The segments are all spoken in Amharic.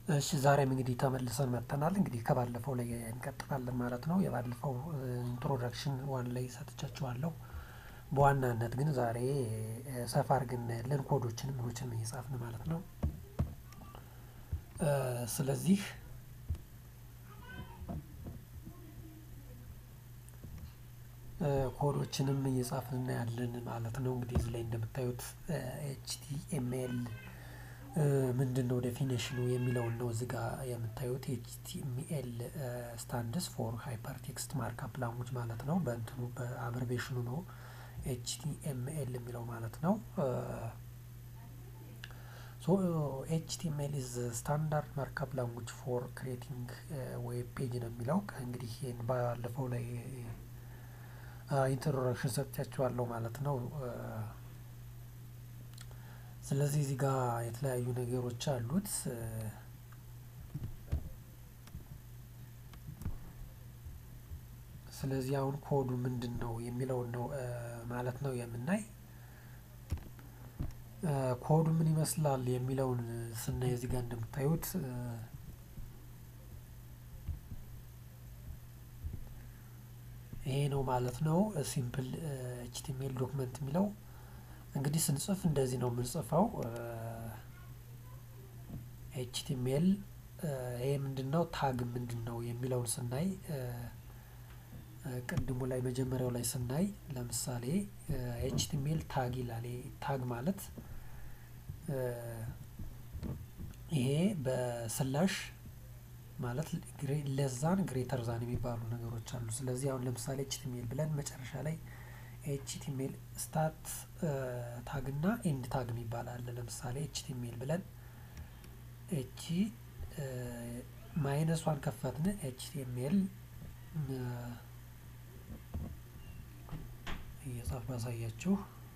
እሺ ዛሬም እንግዲህ ተመልሰን መጥተናል እንግዲህ ከባለፈው ላይ እንቀጥላለን ማለት ነው የባለፈው ኢንትሮዳክሽን ዋን ላይ ሰጥቻችኋለሁ። በዋናነት ግን ዛሬ ሰፋ አድርገን እናያለን ኮዶችንም ምኖችንም እየጻፍን ማለት ነው። ስለዚህ ኮዶችንም እየጻፍን እናያለን ማለት ነው። እንግዲህ እዚህ ላይ እንደምታዩት ኤችቲኤምኤል ምንድነው ዴፊኔሽኑ የሚለውን ነው እዚህ ጋር የምታዩት ኤችቲኤምኤል ስታንድስ ፎር ሃይፐር ቴክስት ማርክአፕ ላንጉጅ ማለት ነው። በእንትኑ በአብርቬሽኑ ነው ኤችቲኤምኤል የሚለው ማለት ነው። ሶ ኤችቲኤምኤል ኢዝ ስታንዳርድ ማርክአፕ ላንጉጅ ፎር ክሬቲንግ ዌብ ፔጅ ነው የሚለው እንግዲህ ይህን ባለፈው ላይ ኢንትሮዳክሽን ሰጥቻችኋለሁ ማለት ነው። ስለዚህ እዚህ ጋር የተለያዩ ነገሮች አሉት። ስለዚህ አሁን ኮዱ ምንድነው የሚለውን ነው ማለት ነው የምናይ። ኮዱ ምን ይመስላል የሚለውን ስናይ እዚህ ጋር እንደምታዩት ይሄ ነው ማለት ነው። ሲምፕል ኤችቲኤምኤል ዶክመንት የሚለው እንግዲህ ስንጽፍ እንደዚህ ነው የምንጽፈው። ኤችቲኤምኤል ይሄ ምንድነው ታግ ምንድነው የሚለውን ስናይ ቅድሙ ላይ መጀመሪያው ላይ ስናይ ለምሳሌ ኤችቲኤምኤል ታግ ይላል ታግ ማለት ይሄ በስላሽ ማለት ለዛን ግሬተር ዛን የሚባሉ ነገሮች አሉ። ስለዚህ አሁን ለምሳሌ ኤችቲኤምኤል ብለን መጨረሻ ላይ ኤችቲኤምኤል ስታርት ታግ እና ኤንድ ታግ የሚባል አለ። ለምሳሌ ኤችቲኤምኤል ብለን ኤች ማይነሷን ከፈትን ኤችቲኤምኤል እየጻፍ ባሳያችሁ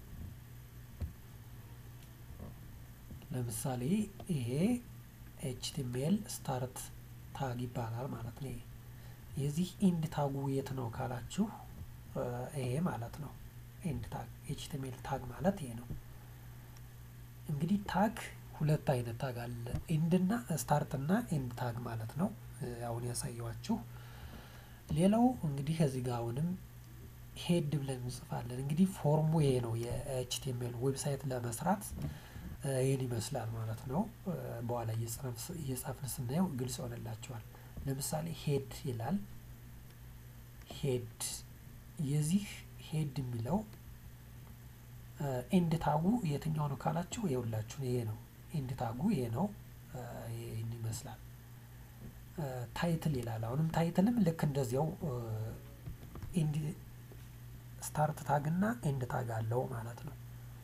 ለምሳሌ ይሄ ኤችቲኤምኤል ስታርት ታግ ይባላል ማለት ነው። የዚህ ኢንድ ታጉ የት ነው ካላችሁ ይሄ ማለት ነው። ኢንድ ታግ ኤችቲኤምኤል ታግ ማለት ይሄ ነው። እንግዲህ ታግ ሁለት አይነት ታግ አለ ኢንድ እና ስታርት እና ኢንድ ታግ ማለት ነው። አሁን ያሳየዋችሁ ሌላው እንግዲህ ከዚህ ጋር አሁንም ሄድ ብለን እንጽፋለን። እንግዲህ ፎርሙ ይሄ ነው የኤችቲኤምኤል ዌብሳይት ለመስራት ይህን ይመስላል ማለት ነው። በኋላ እየጻፍን ስናየው ግልጽ ይሆንላቸዋል። ለምሳሌ ሄድ ይላል። ሄድ የዚህ ሄድ የሚለው ኤንድ ታጉ የትኛው ነው ካላችሁ ይኸውላችሁ ይሄ ነው። ኤንድ ታጉ ይሄ ነው። ይህን ይመስላል። ታይትል ይላል። አሁንም ታይትልም ልክ እንደዚያው ኤንድ ስታርት ታግ እና ኤንድ ታግ አለው ማለት ነው።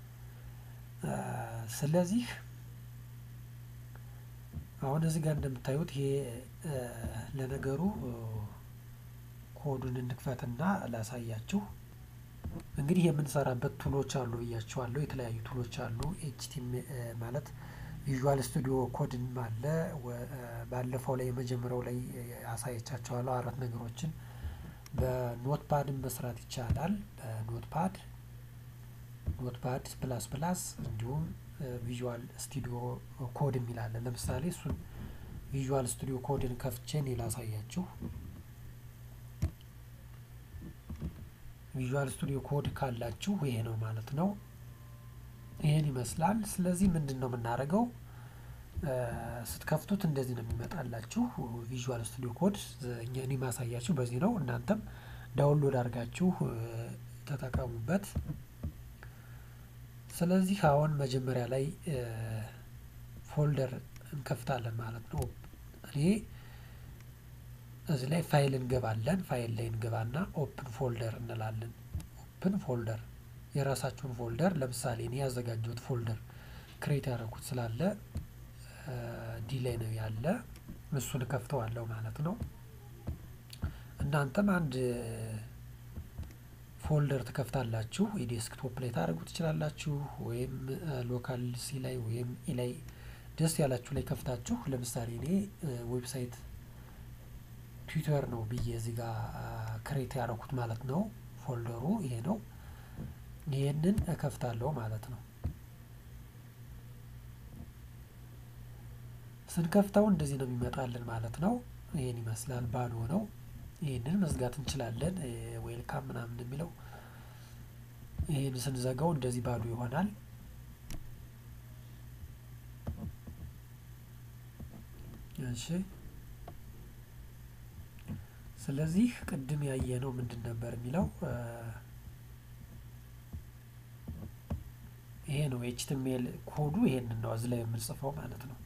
ስለዚህ አሁን እዚህ ጋር እንደምታዩት ይሄ ለነገሩ ኮዱን እንክፈትና ላሳያችሁ። እንግዲህ የምንሰራበት ቱሎች አሉ ብያችኋለሁ። የተለያዩ ቱሎች አሉ። ኤችቲኤም ማለት ቪዥዋል ስቱዲዮ ኮድም አለ። ባለፈው ላይ የመጀመሪያው ላይ አሳየቻችኋለሁ አራት ነገሮችን በኖትፓድም መስራት ይቻላል። በኖትፓድ ኖትፓድ ፕላስ ፕላስ እንዲሁም ቪዥዋል ስቱዲዮ ኮድ የሚል አለ። ለምሳሌ እሱን ቪዥዋል ስቱዲዮ ኮድን ከፍቼ እኔ ላሳያችሁ። ቪዥዋል ስቱዲዮ ኮድ ካላችሁ ይሄ ነው ማለት ነው። ይሄን ይመስላል። ስለዚህ ምንድን ነው የምናደርገው? ስትከፍቱት እንደዚህ ነው የሚመጣላችሁ ቪዥዋል ስቱዲዮ ኮድ። እኛ እኔ ማሳያችሁ በዚህ ነው። እናንተም ዳውንሎድ አድርጋችሁ ተጠቀሙበት። ስለዚህ አሁን መጀመሪያ ላይ ፎልደር እንከፍታለን ማለት ነው። እኔ እዚህ ላይ ፋይል እንገባለን። ፋይል ላይ እንገባና ኦፕን ፎልደር እንላለን። ኦፕን ፎልደር የራሳችሁን ፎልደር ለምሳሌ እኔ ያዘጋጀሁት ፎልደር ክሬት ያደረኩት ስላለ ዲ ላይ ነው ያለ እሱን ከፍተዋለሁ ማለት ነው። እናንተም አንድ ፎልደር ትከፍታላችሁ። የዴስክቶፕ ላይ ታደርጉ ትችላላችሁ፣ ወይም ሎካል ሲ ላይ ወይም ኢ ላይ ደስ ያላችሁ ላይ ከፍታችሁ ለምሳሌ እኔ ዌብሳይት ትዊተር ነው ብዬ እዚህ ጋር ክሬት ያደረኩት ማለት ነው። ፎልደሩ ይሄ ነው። ይሄንን እከፍታለሁ ማለት ነው። ስንከፍተው እንደዚህ ነው የሚመጣልን ማለት ነው። ይሄን ይመስላል ባዶ ነው። ይህንን መዝጋት እንችላለን። ዌልካም ምናምን የሚለው ይህን ስንዘጋው እንደዚህ ባዶ ይሆናል። እሺ ስለዚህ ቅድም ያየነው ምንድን ነበር የሚለው ይሄ ነው ኤችቲሜል ኮዱ ይሄንን ነው እዚህ ላይ የምንጽፈው ማለት ነው።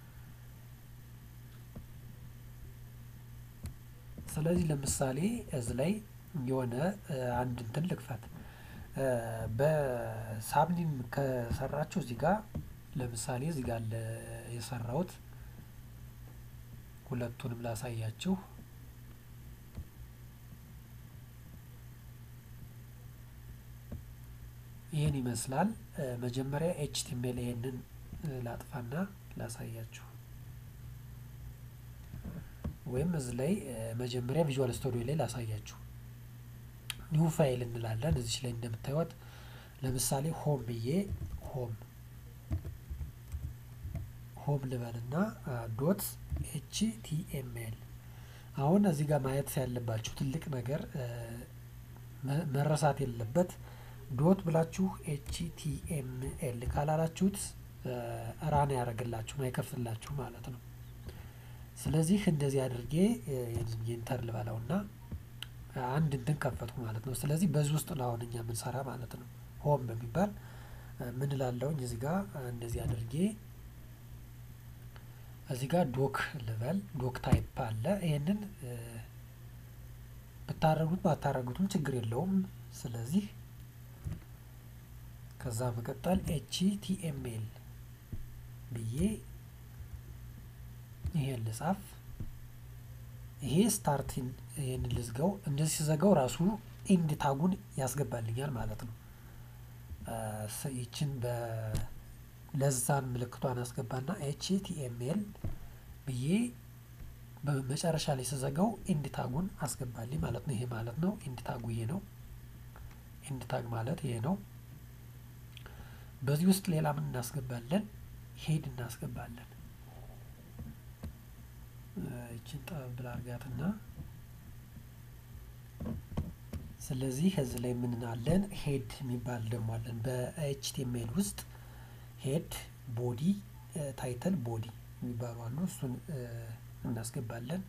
ስለዚህ ለምሳሌ እዚህ ላይ የሆነ አንድ እንትን ልክፈት በሳብሊም ከሰራችሁ እዚህ ጋር ለምሳሌ እዚህ ጋር የሰራሁት ሁለቱንም ላሳያችሁ። ይህን ይመስላል። መጀመሪያ ኤችቲሜል ይሄንን ላጥፋና ላሳያችሁ። ወይም እዚህ ላይ መጀመሪያ ቪዥዋል ስቱዲዮ ላይ ላሳያችሁ። ኒው ፋይል እንላለን። እዚች ላይ እንደምታዩት ለምሳሌ ሆም ብዬ ሆም ሆም ልበልና ዶት ኤች ቲ ኤም ኤል አሁን እዚህ ጋር ማየት ያለባችሁ ትልቅ ነገር መረሳት የለበት ዶት ብላችሁ ኤች ቲ ኤም ኤል ካላላችሁት ራን ያደርግላችሁ አይከፍትላችሁ ማለት ነው። ስለዚህ እንደዚህ አድርጌ ኢንተር ልበላውና አንድ እንትን ከፈትኩ ማለት ነው። ስለዚህ በዚህ ውስጥ ነው አሁን እኛ የምንሰራ ማለት ነው። ሆም በሚባል ምን ላለውኝ እዚህ ጋር እንደዚህ አድርጌ እዚህ ጋር ዶክ ልበል ዶክ ታይፕ አለ። ይሄንን ብታረጉት ባታረጉትም ችግር የለውም። ስለዚህ ከዛ መቀጠል ኤች ቲ ኤም ኤል ብዬ ይሄን ልጻፍ። ይሄ ስታርቲን ይሄን ልዝጋው። እንደዚህ ሲዘጋው ራሱ ኢንድ ታጉን ያስገባልኛል ማለት ነው። ይችን በለዛን ምልክቷን አስገባና ኤች ቲ ኤም ኤል ብዬ በመጨረሻ ላይ ስዘጋው ኢንድ ታጉን አስገባልኝ ማለት ነው። ይሄ ማለት ነው ኢንድ ታጉ ይሄ ነው። ኢንድ ታግ ማለት ይሄ ነው። በዚህ ውስጥ ሌላ ምን እናስገባለን? ሄድ እናስገባለን። ይችን ጠበብ ብላ አርጋትና ስለዚህ እዚህ ላይ ምን አለን? ሄድ የሚባል ደግሞ አለን። በኤችቲኤምኤል ውስጥ ሄድ፣ ቦዲ፣ ታይትል፣ ቦዲ የሚባሉ አሉ። እሱን እናስገባለን።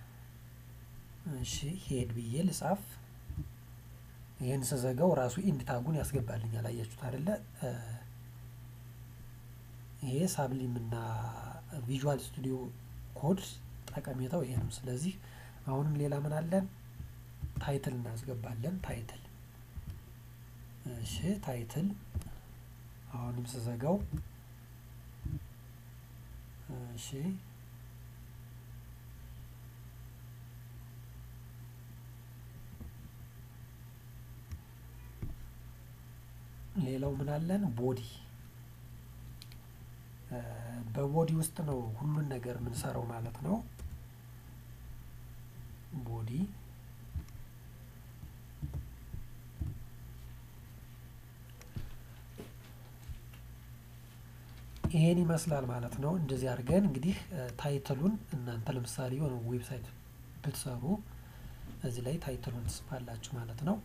እሺ ሄድ ብዬ ልጻፍ። ይህን ስዘጋው ራሱ ኢንድ ታጉን ያስገባልኛል። አያችሁት አይደለ? ይሄ ሳብሊም እና ቪዥዋል ስቱዲዮ ኮድ ጠቀሜታው ይሄ ነው። ስለዚህ አሁንም ሌላ ምን አለን? ታይትል እናስገባለን። ታይትል እሺ፣ ታይትል አሁንም ስዘጋው እሺ፣ ሌላው ምን አለን? ቦዲ በቦዲ ውስጥ ነው ሁሉን ነገር የምንሰራው ማለት ነው። ቦዲ ይሄን ይመስላል ማለት ነው። እንደዚህ አድርገን እንግዲህ ታይትሉን እናንተ ለምሳሌ የሆነ ዌብሳይት ብትሰሩ እዚህ ላይ ታይትሉን ትጽፋላችሁ ማለት ነው።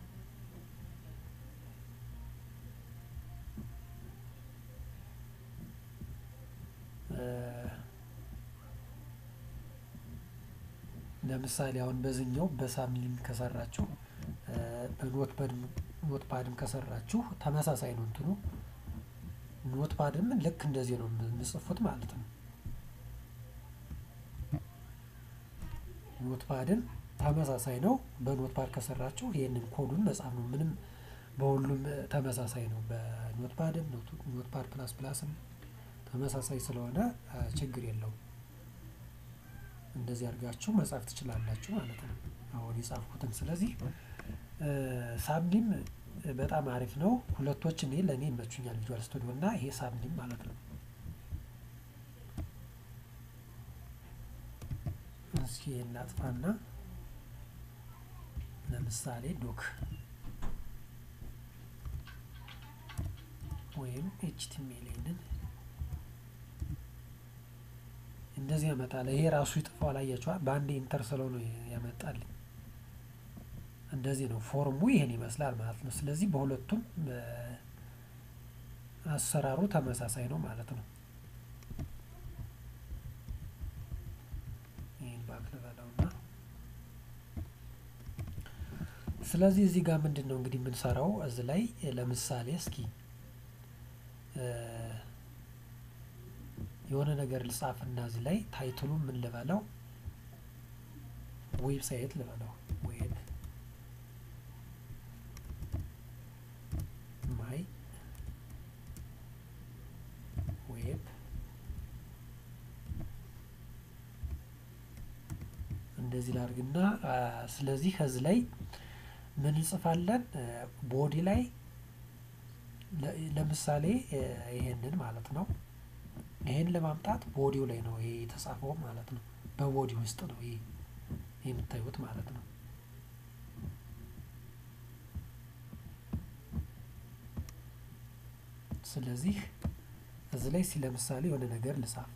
ለምሳሌ አሁን በዚህኛው በሳምሊም ከሰራችሁ በኖት ኖት ፓድም ከሰራችሁ ተመሳሳይ ነው እንትኑ ኖት ፓድም ልክ እንደዚህ ነው የምጽፉት ማለት ነው። ኖት ፓድም ተመሳሳይ ነው። በኖት ፓድ ከሰራችሁ ይህንን ኮዱን መጻፍ ነው። ምንም በሁሉም ተመሳሳይ ነው። በኖት ፓድም ኖት ፓድ ፕላስ ፕላስም ተመሳሳይ ስለሆነ ችግር የለውም። እንደዚህ አድርጋችሁ መጻፍ ትችላላችሁ ማለት ነው። አሁን የጻፍኩትን ስለዚህ ሳብሊም በጣም አሪፍ ነው። ሁለቶች እኔ ለእኔ ይመቹኛል፣ ቪዥዋል ስቱዲዮ እና ይሄ ሳብሊም ማለት ነው። እስኪ እናጥፋና ለምሳሌ ዶክ ወይም ኤችቲሜልን እንደዚህ ያመጣል። ይሄ ራሱ ይጥፋዋል። አያችኋል? በአንድ ኢንተር ስለው ነው ያመጣልኝ። እንደዚህ ነው ፎርሙ ይሄን ይመስላል ማለት ነው። ስለዚህ በሁለቱም አሰራሩ ተመሳሳይ ነው ማለት ነው። ይህን ባክ ልበለውና ስለዚህ እዚህ ጋር ምንድን ነው እንግዲህ የምንሰራው እዚህ ላይ ለምሳሌ እስኪ የሆነ ነገር ልጻፍና እዚህ ላይ ታይትሉ ምን ልበለው ዌብሳይት ልበለው ዌብ ማይ ዌብ እንደዚህ ላድርግና ስለዚህ ከዚህ ላይ ምን እንጽፋለን? ቦዲ ላይ ለምሳሌ ይሄንን ማለት ነው። ይሄን ለማምጣት ቦዲው ላይ ነው ይሄ የተጻፈው ማለት ነው። በቦዲ ውስጥ ነው ይሄ የምታዩት ማለት ነው። ስለዚህ እዚህ ላይ ለምሳሌ የሆነ ነገር ልጻፍ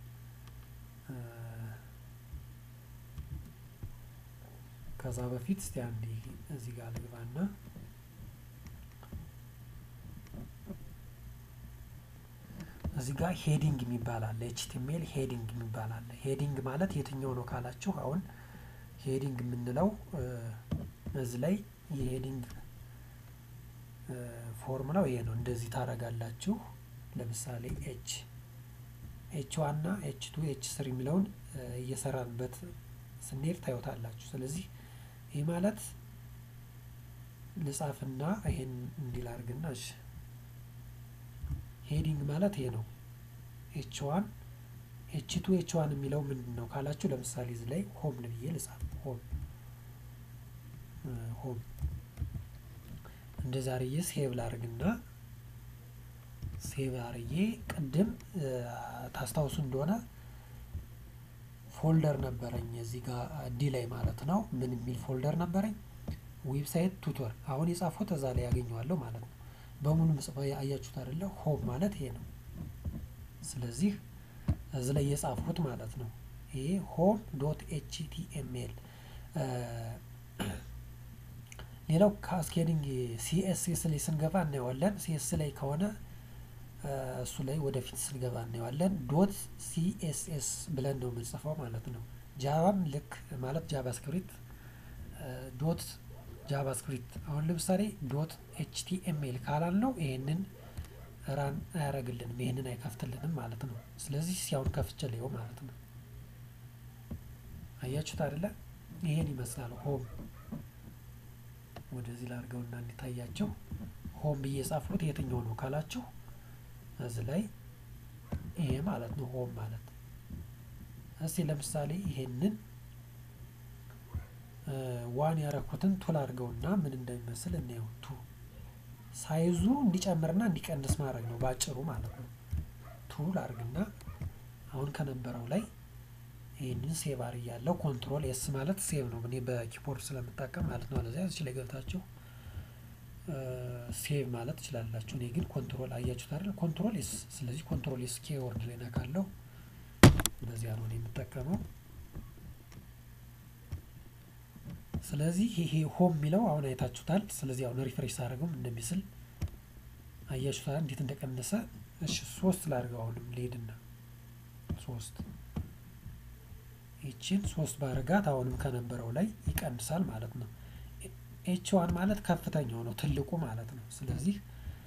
ከዛ በፊት እስቲ አንዴ እዚህ ጋር ልግባና እዚህ ጋር ሄዲንግ የሚባል አለ። ኤችቲሜል ሄዲንግ የሚባል አለ። ሄዲንግ ማለት የትኛው ነው ካላችሁ፣ አሁን ሄዲንግ የምንለው እዚህ ላይ የሄዲንግ ፎርሙላው ይሄ ነው። እንደዚህ ታረጋላችሁ። ለምሳሌ ኤች ኤች ዋን እና ኤች ቱ ኤች ስሪ የሚለውን እየሰራንበት ስንሄድ ታዩታላችሁ። ስለዚህ ይህ ማለት ልጻፍና ይሄን እንዲል አድርግና እሺ ሄዲንግ ማለት ይሄ ነው። ኤች ዋን ኤች ቱ ኤች ዋን የሚለው ምንድን ነው ካላችሁ ለምሳሌ እዚህ ላይ ሆም ብዬ ልጻፍ። ሆም ሆም እንደዛ አርዬ ሴቭ ላርግና ሴቭ አርዬ ቅድም ታስታውሱ እንደሆነ ፎልደር ነበረኝ እዚህ ጋር ዲ ላይ ማለት ነው። ምን የሚል ፎልደር ነበረኝ? ዌብሳይት ቱቶር። አሁን የጻፉት እዛ ላይ ያገኘዋለሁ ማለት ነው። በሙሉ ምጽፈ አያችሁት አይደለ? ሆም ማለት ይሄ ነው። ስለዚህ እዚህ ላይ የጻፉት ማለት ነው። ይሄ ሆም ዶት ኤችቲኤምኤል። ሌላው ካስኬዲንግ ሲኤስኤስ ላይ ስንገባ እናየዋለን። ሲኤስ ላይ ከሆነ እሱ ላይ ወደፊት ስንገባ እናየዋለን። ዶት ሲኤስኤስ ብለን ነው የምንጽፈው ማለት ነው። ጃቫም ልክ ማለት ጃቫስክሪፕት ዶት ጃቫስክሪፕት አሁን ለምሳሌ ዶት ኤችቲኤምኤል ካላል ነው ይሄንን ራን አያረግልንም፣ ይሄንን አይከፍትልንም ማለት ነው። ስለዚህ ሲያሁን ከፍቼ ላየው ማለት ነው። አያችሁት አይደለ? ይሄን ይመስላል ሆም። ወደዚህ ላድርገውና እንዲታያቸው ሆም ብዬ የጻፍኩት የትኛው ነው ካላችሁ እዚህ ላይ ይሄ ማለት ነው ሆም ማለት። እስቲ ለምሳሌ ይሄንን ዋን ያረኩትን ቱል አድርገውና ምን እንደሚመስል እናየው። ቱ ሳይዙ እንዲጨምርና እንዲቀንስ ማድረግ ነው ባጭሩ ማለት ነው። ቱል አድርግና አሁን ከነበረው ላይ ይህንን ሴቭ አድርጊያለሁ። ኮንትሮል ኤስ ማለት ሴቭ ነው። እኔ በኪቦርድ ስለምጠቀም ማለት ነው። አለዚያ እዚህ ላይ ገብታችሁ ሴቭ ማለት ትችላላችሁ። እኔ ግን ኮንትሮል አያችሁት አይደል? ኮንትሮል ኤስ። ስለዚህ ኮንትሮል ኤስ ኪቦርድ ላይ ነካለሁ። በዚያ ነው የምጠቀመው። ስለዚህ ይሄ ሆም የሚለው አሁን አይታችሁታል። ስለዚህ አሁን ሪፍሬሽ አድርገው እንደሚስል አያችሁታል እንዴት እንደቀነሰ። እሺ ሶስት ላድርገው አሁንም ልሄድና ሶስት ይችን ሶስት ባረጋት አሁንም ከነበረው ላይ ይቀንሳል ማለት ነው። ኤች ዋን ማለት ከፍተኛው ነው ትልቁ ማለት ነው። ስለዚህ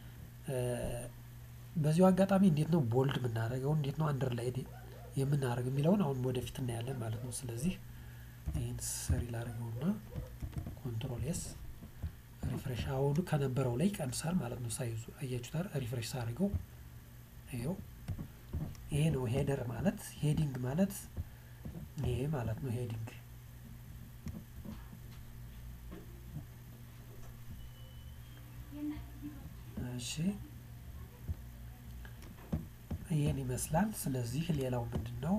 በዚሁ አጋጣሚ እንዴት ነው ቦልድ የምናደርገው እንዴት ነው አንደር ላይ የምናደርግ የሚለውን አሁን ወደፊት እናያለን ማለት ነው። ስለዚህ ይህን ሰሪ ላድርገውና ኮንትሮል ኤስ ሪፍሬሽ አሁኑ ከነበረው ላይ ይቀንሳል ማለት ነው። ሳይዙ አያችሁታል። ሪፍሬሽ ሳድርገው ይኸው ይሄ ነው ሄደር ማለት ሄዲንግ ማለት ይሄ ማለት ነው ሄዲንግ እሺ ይህን ይመስላል። ስለዚህ ሌላው ምንድን ነው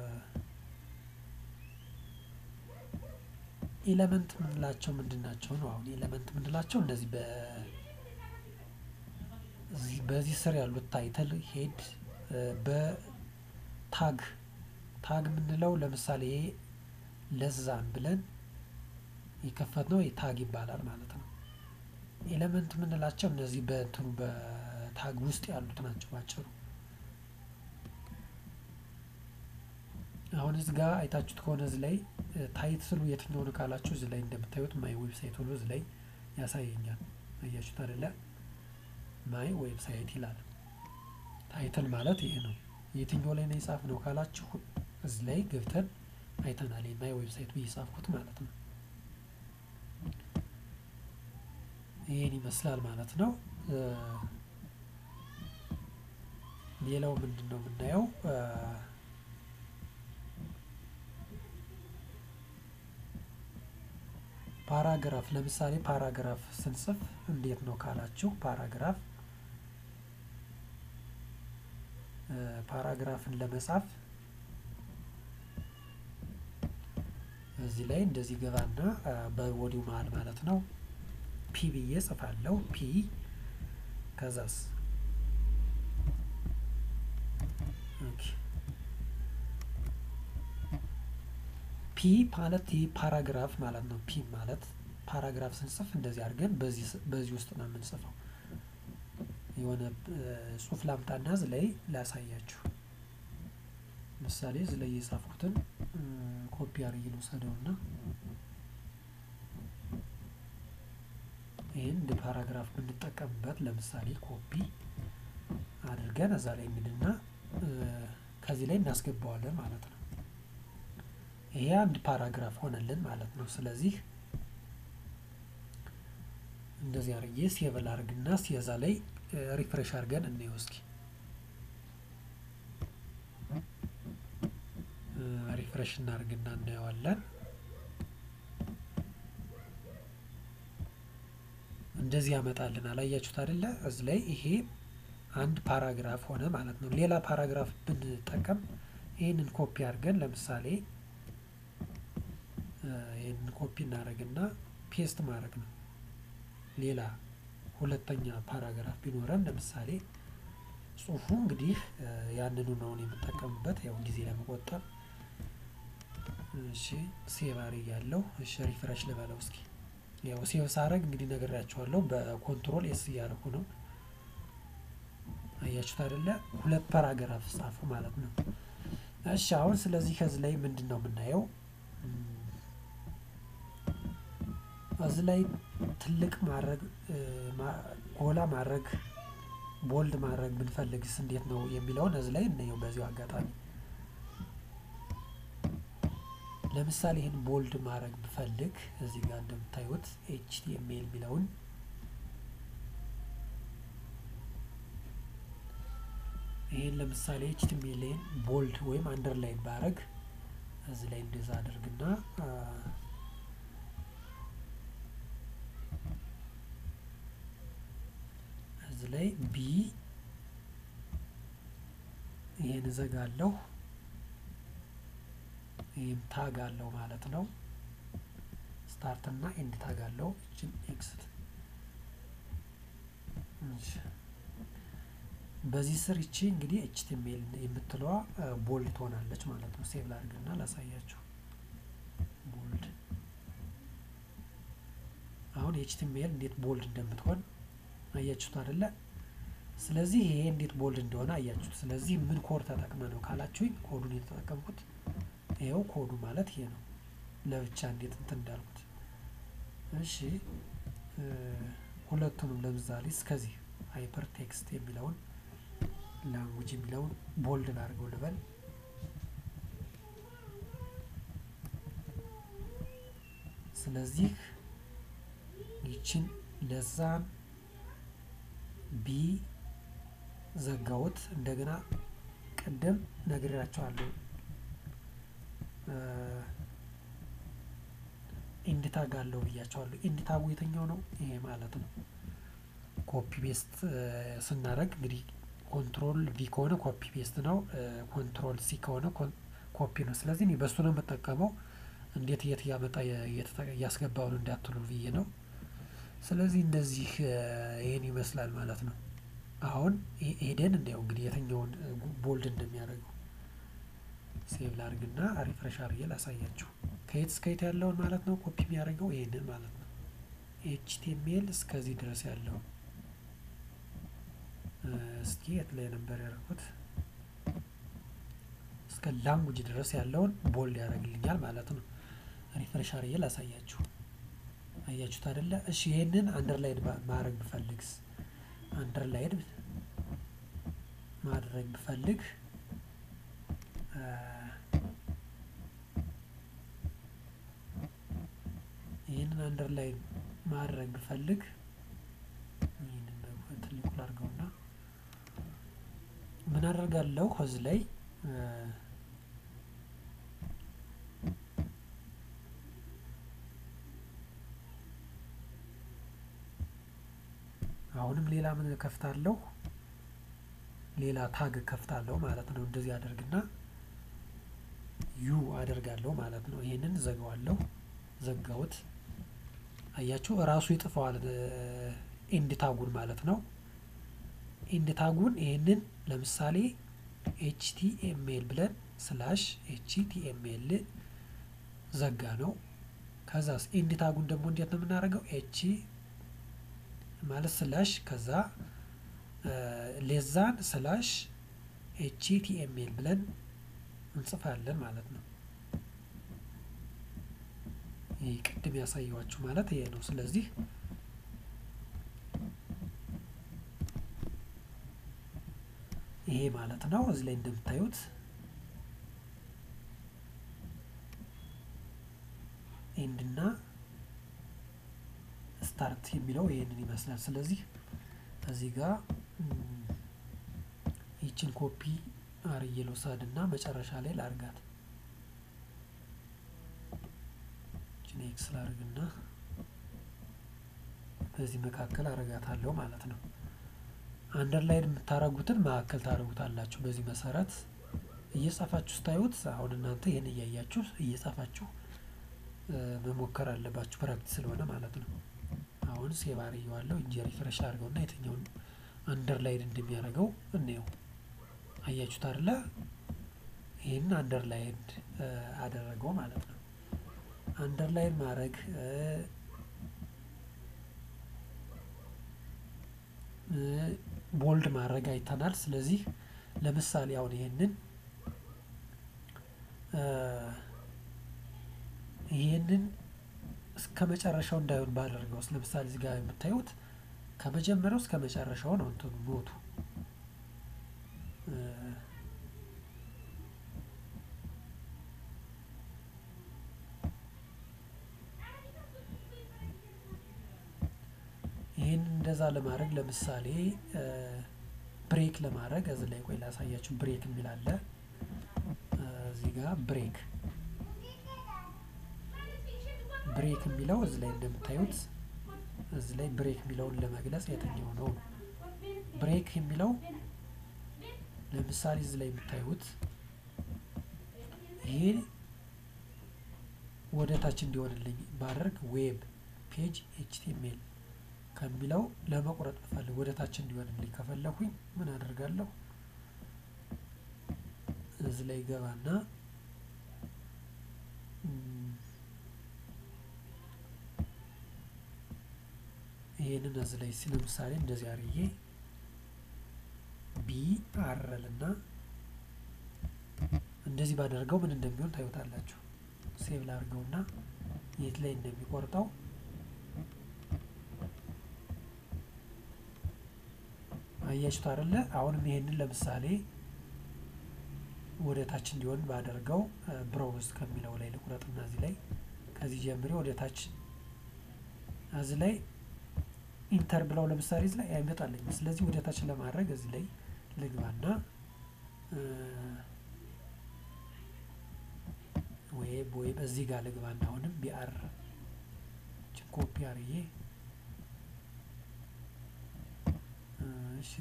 ኤለመንት የምንላቸው ምንድን ናቸው ነው? አሁን ኤለመንት የምንላቸው እነዚህ በዚህ ስር ያሉት ታይትል ሄድ በታግ ታግ የምንለው ለምሳሌ ለዛን ብለን የከፈትነው ታግ ይባላል ማለት ነው። ኤሌመንት የምንላቸው እነዚህ በእንትኑ በታግ ውስጥ ያሉት ናቸው ባጭሩ። አሁን እዚህ ጋር አይታችሁት ከሆነ እዚህ ላይ ታይትሉ የትኛው ነው ካላችሁ እዚህ ላይ እንደምታዩት ማይ ዌብሳይት ብሎ እዚህ ላይ ያሳየኛል። አያችሁት አይደለ? ማይ ዌብሳይት ይላል። ታይትል ማለት ይሄ ነው። የትኛው ላይ ነው የጻፍ ነው ካላችሁ እዚህ ላይ ገብተን አይተናል። ማይ ዌብሳይት ብዬ ጻፍኩት ማለት ነው። ይህን ይመስላል ማለት ነው። ሌላው ምንድን ነው የምናየው? ፓራግራፍ ለምሳሌ ፓራግራፍ ስንጽፍ እንዴት ነው ካላችሁ ፓራግራፍ ፓራግራፍን ለመጻፍ እዚህ ላይ እንደዚህ ገባና በቦዲው መሀል ማለት ነው ፒ ብዬ ጽፋለሁ። ፒ ከዛስ ፒ ማለት ይህ ፓራግራፍ ማለት ነው። ፒ ማለት ፓራግራፍ ስንጽፍ እንደዚህ አድርገን በዚህ ውስጥ ነው የምንጽፈው። የሆነ ጽሁፍ ላምጣና እዚህ ላይ ላሳያችሁ። ምሳሌ እዚህ ላይ የጻፍኩትን ኮፒ አድርጌ ልውሰደውና ይህን እንደ ፓራግራፍ ብንጠቀምበት ለምሳሌ ኮፒ አድርገን እዛ ላይ እንግድና ከዚህ ላይ እናስገባዋለን ማለት ነው። ይሄ አንድ ፓራግራፍ ሆነልን ማለት ነው። ስለዚህ እንደዚህ አድርጌ ሴቭል አድርግና ሲየዛ ላይ ሪፍሬሽ አድርገን እንየው እስኪ። ሪፍሬሽ እናድርግና እናየዋለን። እንደዚህ ያመጣልን። አላያችሁት አይደለ? እዚህ ላይ ይሄ አንድ ፓራግራፍ ሆነ ማለት ነው። ሌላ ፓራግራፍ ብንጠቀም ይህንን ኮፒ አድርገን ለምሳሌ ይህንን ኮፒ እናደርግና ፔስት ማድረግ ነው። ሌላ ሁለተኛ ፓራግራፍ ቢኖረን ለምሳሌ ጽሁፉ እንግዲህ ያንኑ ነው የምጠቀምበት ያው ጊዜ ለመቆጠብ። እሺ ሴቭ አድርጌያለሁ። እሺ ሪፍሬሽ ልበለው እስኪ። ያው ሴቭ ሳረግ እንግዲህ ነግሬያቸዋለሁ። በኮንትሮል ኤስ እያደረኩ ነው። አያችሁት አይደለ? ሁለት ፓራግራፍ ጻፉ ማለት ነው። እሺ አሁን ስለዚህ ከዚህ ላይ ምንድን ነው የምናየው? እዚህ ላይ ትልቅ ማድረግ ጎላ ማድረግ ቦልድ ማድረግ ብንፈልግስ እንዴት ነው የሚለውን እዚህ ላይ እናየው። በዚሁ አጋጣሚ ለምሳሌ ይህን ቦልድ ማድረግ ብፈልግ እዚህ ጋር እንደምታዩት ኤችቲኤምኤል የሚለውን ይህን ለምሳሌ ኤችቲኤምኤልን ቦልድ ወይም አንደርላይን ባረግ እዚህ ላይ እንደዛ አድርግና እዚህ ላይ ቢ ይሄን እዘጋለሁ። ይህም ታግ አለው ማለት ነው። ስታርት እና ኤንድ ታግ አለው። እችን ኤክስት በዚህ ስር ይቺ እንግዲህ ኤችቲኤምኤል የምትለዋ ቦልድ ትሆናለች ማለት ነው። ሴቭ ላድርግና ላሳያችሁ። ቦልድ አሁን ኤችቲኤምኤል እንዴት ቦልድ እንደምትሆን አያችሁት አይደለ? ስለዚህ ይሄ እንዴት ቦልድ እንደሆነ አያችሁት። ስለዚህ ምን ኮድ ተጠቅመ ነው ካላችሁኝ፣ ኮዱን የተጠቀምኩት ይኸው ኮዱ ማለት ይሄ ነው። ለብቻ እንዴት እንትን እንዳልኩት። እሺ ሁለቱንም ለምሳሌ እስከዚህ ሃይፐር ቴክስት የሚለውን ላንጉጅ የሚለውን ቦልድ ላድርገው ልበል። ስለዚህ ይችን ለዛን ቢ ዘጋውት እንደገና ቅድም ነግሬያቸዋለሁ። ኢንድ ታግ አለው ብያቸዋለሁ። ኢንድ ታጉ የትኛው ነው? ይሄ ማለት ነው። ኮፒ ቤስት ስናደርግ እንግዲህ ኮንትሮል ቪ ከሆነ ኮፒ ቤስት ነው። ኮንትሮል ሲ ከሆነ ኮፒ ነው። ስለዚህ እኔ በሱ ነው የምጠቀመው። እንዴት የት እያመጣ እያስገባውን እንዳትሉ ብዬ ነው። ስለዚህ እንደዚህ ይሄን ይመስላል ማለት ነው። አሁን ሄደን እንዲያው እንግዲህ የትኛውን ቦልድ እንደሚያደርገው ሴቭ ላርግና ሪፍሬሽ አርጌ ላሳያችሁ። ከየት እስከ የት ያለውን ማለት ነው ኮፒ የሚያደርገው ይህንን ማለት ነው። ኤችቲኤምኤል እስከዚህ ድረስ ያለው እስኪ የት ላይ ነበር ያደርጉት? እስከ ላንጉጅ ድረስ ያለውን ቦልድ ያደርግልኛል ማለት ነው። ሪፍሬሽ አርጌ ላሳያችሁ። አያችሁት አይደለ? እሺ ይሄንን አንደርላይን ማድረግ ብፈልግስ? አንደርላይን ማድረግ ብፈልግ ይህንን አንደርላይን ማድረግ ብፈልግ ይህንን ትልቁ ላድርገውና ምን አደርጋለሁ እዚህ ላይ አሁንም ሌላ ምን ከፍታለሁ? ሌላ ታግ ከፍታለሁ ማለት ነው። እንደዚህ አደርግና ዩ አደርጋለሁ ማለት ነው። ይሄንን ዘጋዋለሁ። ዘጋውት። አያችሁ እራሱ ይጥፈዋል ኢንድ ታጉን ማለት ነው። ኢንድ ታጉን ይሄንን ለምሳሌ ኤችቲኤምኤል ብለን ስላሽ ኤችቲኤምኤል ዘጋ ነው። ከዛስ ኢንድ ታጉን ደግሞ እንዴት ነው የምናደርገው? ኤች ማለት ስላሽ ከዛ ሌዛን ስላሽ ኤችቲኤምኤል ብለን እንጽፋለን ማለት ነው። ይህ ቅድም ያሳየዋችሁ ማለት ይሄ ነው። ስለዚህ ይሄ ማለት ነው። እዚህ ላይ እንደምታዩት ኤንድና ስታርት የሚለው ይሄንን ይመስላል። ስለዚህ እዚህ ጋር ይችን ኮፒ አርዬ ልውሰድ እና መጨረሻ ላይ ላርጋት። ይችን ኤክስ ላርግና በዚህ መካከል አረጋታለሁ ማለት ነው። አንደርላይን የምታረጉትን መካከል ታደርጉታላችሁ። በዚህ መሰረት እየጻፋችሁ ስታዩት አሁን እናንተ ይህን እያያችሁ እየጻፋችሁ መሞከር አለባችሁ ፕራክቲስ ስለሆነ ማለት ነው። አሁን ሴቭ አርጌዋለሁ እንጂ ሪፍሬሽ አድርገውና የትኛውን አንደርላይን እንደሚያደርገው እንየው። አያችሁት አይደለ? ይህን አንደርላይን አደረገው ማለት ነው። አንደርላይን ማድረግ ቦልድ ማድረግ አይተናል። ስለዚህ ለምሳሌ አሁን ይሄንን ይሄንን እስከ መጨረሻው እንዳይሆን ባደርገው ለምሳሌ እዚህ ጋር የምታዩት ከመጀመሪያው እስከ መጨረሻው ነው እንትኑ ኖቱ ይህን እንደዛ ለማድረግ ለምሳሌ ብሬክ ለማድረግ እዚህ ላይ ቆይ ላሳያችሁ። ብሬክ የሚል አለ እዚህ ጋር ብሬክ ብሬክ የሚለው እዚህ ላይ እንደምታዩት እዚህ ላይ ብሬክ የሚለውን ለመግለጽ የትኛው ነው? ብሬክ የሚለው ለምሳሌ እዚህ ላይ የምታዩት ይሄ ወደ ታች እንዲሆንልኝ ባደርግ ዌብ ፔጅ ኤችቲኤምኤል ከሚለው ለመቁረጥ ብፈልግ ወደ ታች እንዲሆንልኝ ከፈለኩኝ ምን አደርጋለሁ? እዚህ ላይ ገባና ይሄንን እዚህ ላይ ለምሳሌ እንደዚህ አርዬ ቢ አረልና እንደዚህ ባደርገው ምን እንደሚሆን ታዩታላችሁ። ሴቭ ላድርገውና የት ላይ እንደሚቆርጠው አያችሁት አይደለ? አሁንም ይሄንን ለምሳሌ ወደ ታች እንዲሆን ባደርገው ብሮውዝ ከሚለው ላይ ልቁረጥና እዚህ ላይ ከዚህ ጀምሬ ወደ ታች እዚህ ላይ ኢንተር ብለው ለምሳሌ እዚህ ላይ አይመጣልኝም። ስለዚህ ወደ ታች ለማድረግ እዚህ ላይ ልግባና ወይም ወይም እዚህ ጋር ልግባና አሁንም ቢአር ኮፒ አርዬ እሺ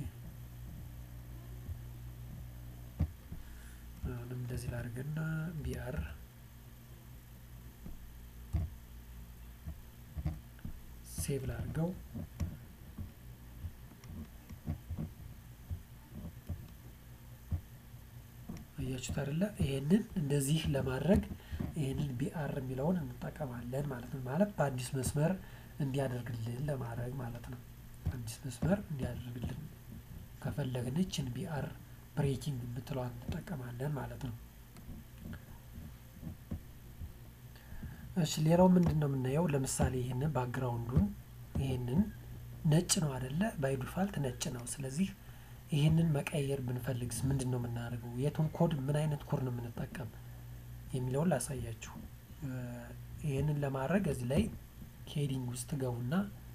አሁንም እንደዚህ ላድርግና ቢአር ሴቭ ላድርገው። አያችሁት አይደለ? ይሄንን እንደዚህ ለማድረግ ይሄንን ቢአር የሚለውን እንጠቀማለን ማለት ነው። ማለት በአዲስ መስመር እንዲያደርግልን ለማድረግ ማለት ነው። አዲስ መስመር እንዲያደርግልን ከፈለግን ይችን ቢአር ብሬኪንግ የምትለዋን እንጠቀማለን ማለት ነው። እሺ ሌላው ምንድን ነው የምናየው? ለምሳሌ ይህንን ባክግራውንዱን ይህንን ነጭ ነው አይደለ? ባይ ዲፋልት ነጭ ነው። ስለዚህ ይህንን መቀየር ብንፈልግስ ምንድን ነው የምናደርገው? የቱን ኮድ ምን አይነት ኮድ ነው የምንጠቀም የሚለውን ላሳያችሁ። ይህንን ለማድረግ እዚህ ላይ ሄዲንግ ውስጥ ትገቡና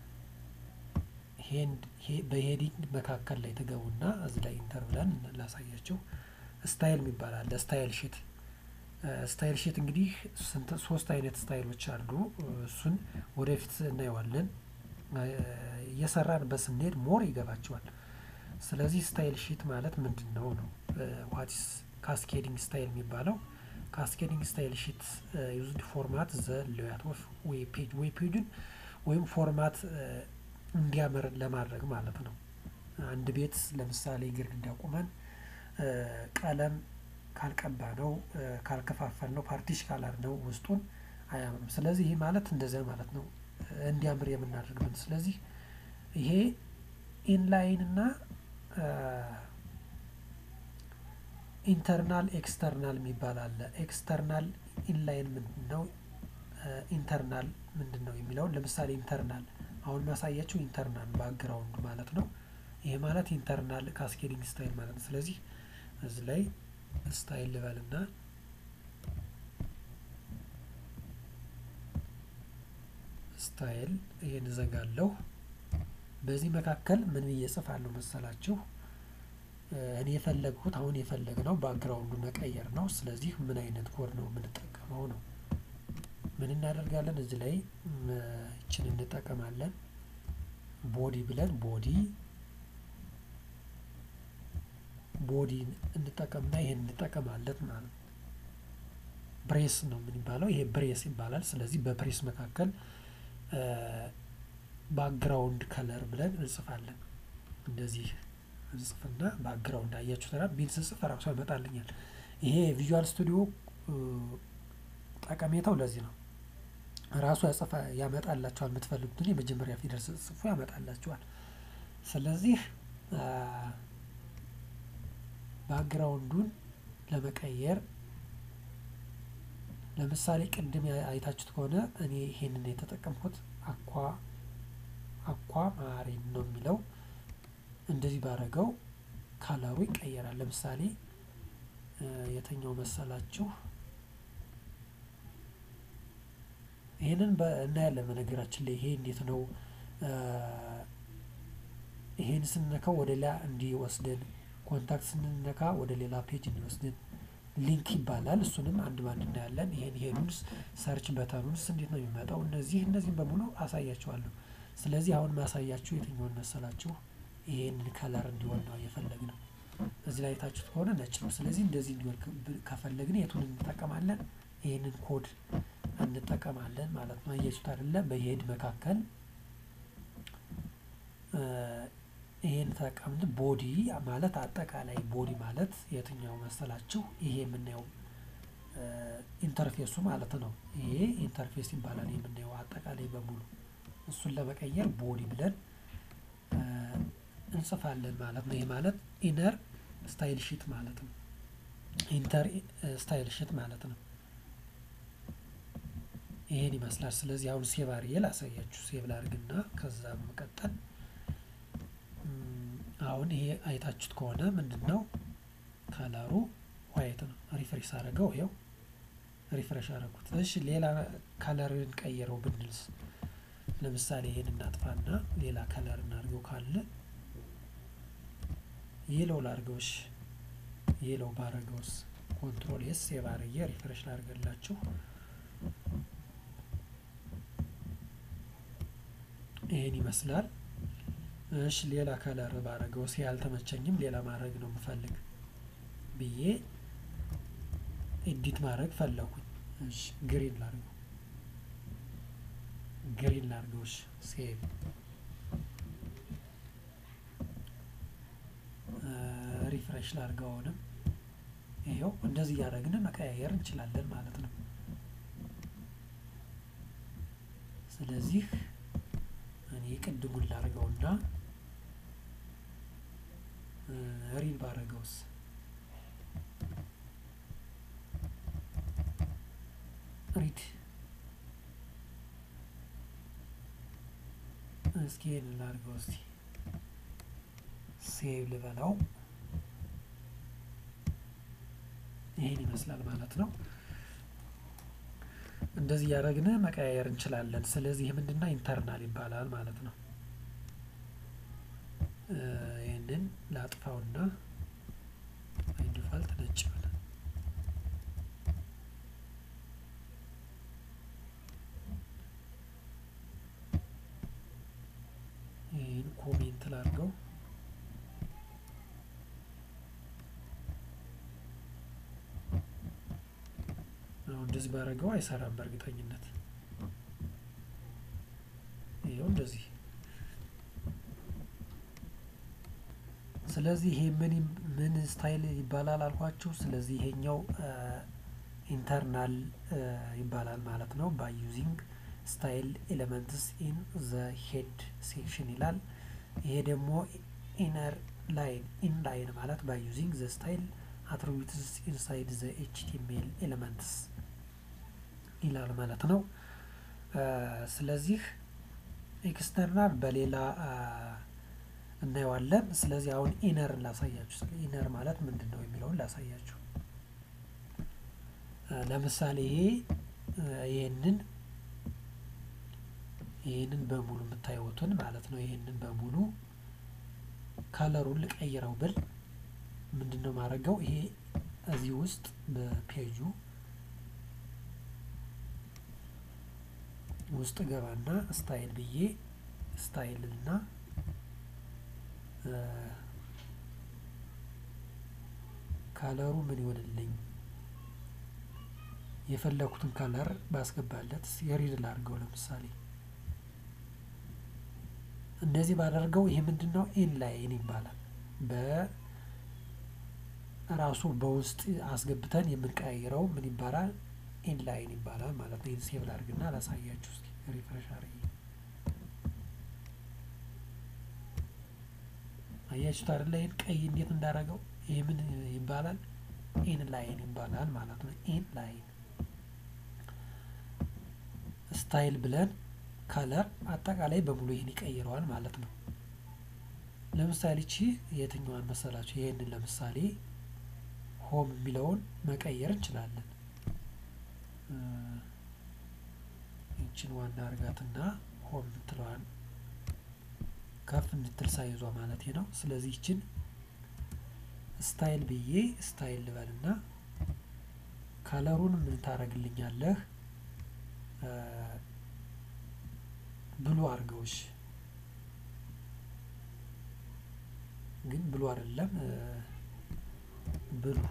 በሄዲንግ መካከል ላይ ትገቡና እዚህ ላይ ኢንተር ብለን ላሳያችሁ። ስታይል የሚባል አለ። ስታይል ሺት ስታይል ሺት እንግዲህ ሶስት አይነት ስታይሎች አሉ። እሱን ወደፊት እናየዋለን። እየሰራንበት ስንሄድ ሞር ይገባቸዋል። ስለዚህ ስታይል ሺት ማለት ምንድን ነው ነው ዋትስ ካስኬዲንግ ስታይል የሚባለው ካስኬዲንግ ስታይል ሺት ዩዝድ ፎርማት ዘ ሌያት ኦፍ ዌብ ፔጅ ዌብ ፔጅን ወይም ፎርማት እንዲያምር ለማድረግ ማለት ነው። አንድ ቤት ለምሳሌ ግድግዳ ቁመን ቀለም ካልቀባ ነው ካልከፋፈል ነው ፓርቲሽ ካላር ነው ውስጡን አያምርም። ስለዚህ ይህ ማለት እንደዚያ ማለት ነው እንዲያምር የምናደርግበት። ስለዚህ ይሄ ኢንላይን እና ኢንተርናል ኤክስተርናል የሚባል አለ። ኤክስተርናል ኢንላይን ምንድን ነው? ኢንተርናል ምንድን ነው የሚለውን ለምሳሌ ኢንተርናል አሁን ማሳያችሁ ኢንተርናል ባክግራውንድ ማለት ነው። ይሄ ማለት ኢንተርናል ካስኬዲንግ ስታይል ማለት ነው። ስለዚህ እዚህ ላይ ስታይል ልበልና ስታይል ይሄን እዘጋለሁ። በዚህ መካከል ምን ብዬ እጽፋለሁ መሰላችሁ? እኔ የፈለግሁት አሁን የፈለግነው ባክግራውንዱ መቀየር ነው። ስለዚህ ምን አይነት ኮድ ነው የምንጠቀመው ነው። ምን እናደርጋለን? እዚህ ላይ ይችን እንጠቀማለን። ቦዲ ብለን ቦዲ ቦዲ እንጠቀምና ይሄን እንጠቀማለን ማለት ነው። ብሬስ ነው የሚባለው። ይሄ ብሬስ ይባላል። ስለዚህ በብሬስ መካከል ባክግራውንድ ከለር ብለን እንጽፋለን። እንደዚህ እንጽፍና ባክግራውንድ አያችሁ ተራ ቢል ስጽፍ ራሱ ያመጣልኛል። ይሄ ቪዥዋል ስቱዲዮ ጠቀሜታው ለዚህ ነው። ራሱ ያጽፋ ያመጣላችኋል። የምትፈልጉትን የመጀመሪያ ፊደል ስጽፉ ያመጣላችኋል። ስለዚህ ባክግራውንዱን ለመቀየር ለምሳሌ ቅድም አይታችሁት ከሆነ እኔ ይሄንን የተጠቀምኩት አኳ አኳ ማሪን ነው የሚለው እንደዚህ ባረገው ካለሩ ይቀየራል። ለምሳሌ የተኛው መሰላችሁ? ይህንን እናያለን። በነገራችን ላይ ይሄ እንዴት ነው ይሄን ስንነካው ወደ ሌላ እንዲወስደን፣ ኮንታክት ስንነካ ወደ ሌላ ፔጅ እንዲወስደን ሊንክ ይባላል። እሱንም አንድ ባንድ እናያለን። ይሄን ሄዱንስ ሰርች በተኑንስ እንዴት ነው የሚመጣው? እነዚህ እነዚህም በሙሉ አሳያችኋለሁ። ስለዚህ አሁን ማሳያችሁ የትኛውን መሰላችሁ? ይሄንን ከለር እንዲሆን ነው የፈለግነው። እዚህ ላይ የታችሁት ከሆነ ነጭ ነው። ስለዚህ እንደዚህ እንዲሆን ከፈለግን የቱን እንጠቀማለን? ይህንን ኮድ እንጠቀማለን ማለት ነው። አያችሁት አይደለ? በሄድ መካከል ይሄን ተጠቀምን። ቦዲ ማለት አጠቃላይ ቦዲ ማለት የትኛው መሰላችሁ? ይሄ የምናየው ኢንተርፌሱ ማለት ነው። ይሄ ኢንተርፌስ ይባላል የምናየው አጠቃላይ በሙሉ እሱን ለመቀየር ቦዲ ብለን እንጽፋለን ማለት ነው። ይሄ ማለት ኢነር ስታይል ሺት ማለት ነው። ኢንተር ስታይል ሺት ማለት ነው። ይሄን ይመስላል። ስለዚህ አሁን ሴቭ አድርጌ ላሳያችሁ። ሴቭ ላድርግና ከዛ በመቀጠል አሁን ይሄ አይታችሁት ከሆነ ምንድን ነው ከለሩ ዋይት ነው። ሪፍሬሽ አደረገው። ይኸው ሪፍሬሽ አደረጉት። እሺ ሌላ ከለርን ቀይረው ብንልስ ለምሳሌ ይሄን እናጥፋና ሌላ ከለር እናድርገው ካለ የለው ላድርገውሽ የለው ባረገውስ ኮንትሮል ኤስ ሴቭ አድርጌ ሪፍሬሽ ላድርገላችሁ። ይሄን ይመስላል። እሺ ሌላ ከለር ባረገው ሲ ያልተመቸኝም ሌላ ማድረግ ነው የምፈልግ ብዬ ኤዲት ማድረግ ፈለኩኝ። እሺ ግሪን ላድርገው ግሪን ላድርገው። እሺ ሴቭ ሪፍሬሽ ላድርገው። አሁንም ይኸው እንደዚህ እያደረግን መቀያየር እንችላለን ማለት ነው። ስለዚህ እኔ ቅድሙን ላድርገውና ሪድ ባረገውስ ሪድ እስኪ ይህንን ላድርገው እስቲ ሴቭ ልበለው። ይህን ይመስላል ማለት ነው። እንደዚህ እያደረግን መቀያየር እንችላለን። ስለዚህ ምንድነው ኢንተርናል ይባላል ማለት ነው። ይህንን ላጥፋውና ዲፋልት ነጭ ብለ ይህን ኮሜንት ላድርገው። አሁን እንደዚህ ባደረገው አይሰራም በእርግጠኝነት። ይኸው እንደዚህ። ስለዚህ ይሄ ምን ምን ስታይል ይባላል አልኳችሁ። ስለዚህ ይሄኛው ኢንተርናል ይባላል ማለት ነው። ባይ ዩዚንግ ስታይል ኤሌመንትስ ኢን ዘ ሄድ ሴክሽን ይላል። ይሄ ደግሞ ኢነር ላይን ኢን ላይን ማለት ባይ ዩዚንግ ዘ ስታይል አትሪቢዩትስ ኢንሳይድ ዘ ኤችቲኤምኤል ኤሌመንትስ ይላል ማለት ነው። ስለዚህ ኤክስተርናል በሌላ እናየዋለን። ስለዚህ አሁን ኢነርን ላሳያችሁ። ስለ ኢነር ማለት ምንድን ነው የሚለውን ላሳያችሁ። ለምሳሌ ይሄ ይህንን ይህንን በሙሉ የምታዩትን ማለት ነው። ይህንን በሙሉ ከለሩን ልቀይረው ብል ምንድን ነው ማድረገው? ይሄ እዚህ ውስጥ በፔጁ ውስጥ ገባና ስታይል ብዬ ስታይል እና ካለሩ ምን ይሆንልኝ የፈለኩትን ከለር ባስገባለት የሪድ ላድርገው ለምሳሌ እንደዚህ ባደርገው ይሄ ምንድን ነው ኢንላይን ይባላል። በራሱ በውስጥ አስገብተን የምንቀያይረው ምን ይባላል? ኢንላይን ይባላል ማለት ነው። ይህን ሴቭ ላድርግና ላሳያችሁ እስኪ ሪፍሬሽ አድርጌ አያችሁት አይደለ? ይህን ቀይ እንዴት እንዳደረገው ይህ ምን ይባላል? ኢንላይን ይባላል ማለት ነው። ኢንላይን ስታይል ብለን ከለር አጠቃላይ በሙሉ ይህን ይቀይረዋል ማለት ነው። ለምሳሌ ቺ የትኛዋን መሰላችሁ? ይህንን ለምሳሌ ሆም የሚለውን መቀየር እንችላለን። ይችን ዋና እርጋትና ሆም የምትለዋን ከፍ እንድትል ሳይዟ ማለት ነው። ስለዚህ ይችን ስታይል ብዬ ስታይል ልበልና ከለሩን ምን ታደርግልኛለህ? ብሉ አድርገውሽ ግን ብሉ አይደለም ብሉ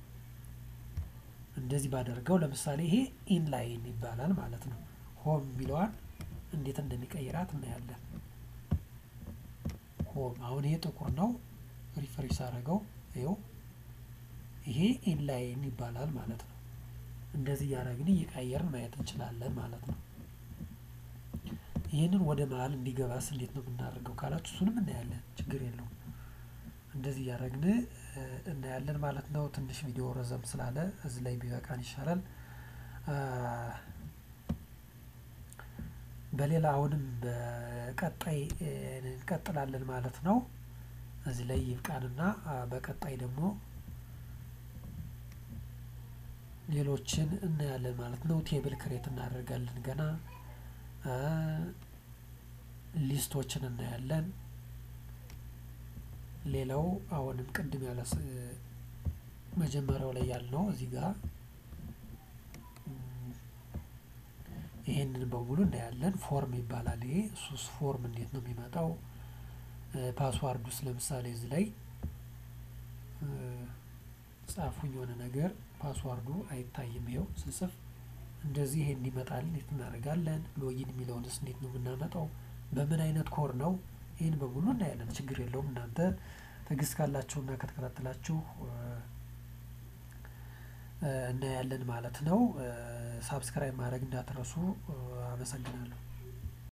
እንደዚህ ባደርገው ለምሳሌ ይሄ ኢንላይን ይባላል ማለት ነው። ሆም የሚለዋን እንዴት እንደሚቀይራት እናያለን። ሆም አሁን ይሄ ጥቁር ነው። ሪፍሬሽ አድርገው ይኸው ይሄ ኢንላይን ይባላል ማለት ነው። እንደዚህ እያደረግን እየቀየርን ማየት እንችላለን ማለት ነው። ይህንን ወደ መሀል እንዲገባስ እንዴት ነው የምናደርገው ካላችሁ እሱንም እናያለን። ችግር የለውም። እንደዚህ እያደረግን እናያለን ማለት ነው። ትንሽ ቪዲዮ ረዘም ስላለ እዚህ ላይ ቢበቃን ይሻላል። በሌላ አሁንም በቀጣይ እንቀጥላለን ማለት ነው። እዚህ ላይ ይብቃንና በቀጣይ ደግሞ ሌሎችን እናያለን ማለት ነው። ቴብል ክሬት እናደርጋለን ገና ሊስቶችን እናያለን። ሌላው አሁንም ቅድም ያለ መጀመሪያው ላይ ያልነው እዚህ ጋር ይሄንን በሙሉ እናያለን። ፎርም ይባላል ይሄ ሱስ ፎርም እንዴት ነው የሚመጣው? ፓስዋርድ ውስጥ ለምሳሌ እዚህ ላይ ጻፉኝ የሆነ ነገር ፓስዋርዱ አይታይም። ይኸው ስጽፍ እንደዚህ ይሄን ይመጣል። እንዴት እናደርጋለን? ሎጊን የሚለውንስ እንዴት ነው የምናመጣው? በምን አይነት ኮር ነው? ይህን በሙሉ እናያለን። ችግር የለውም። እናንተ ትዕግስት ካላችሁና ከተከታተላችሁ እናያለን ማለት ነው። ሳብስክራይብ ማድረግ እንዳትረሱ። አመሰግናለሁ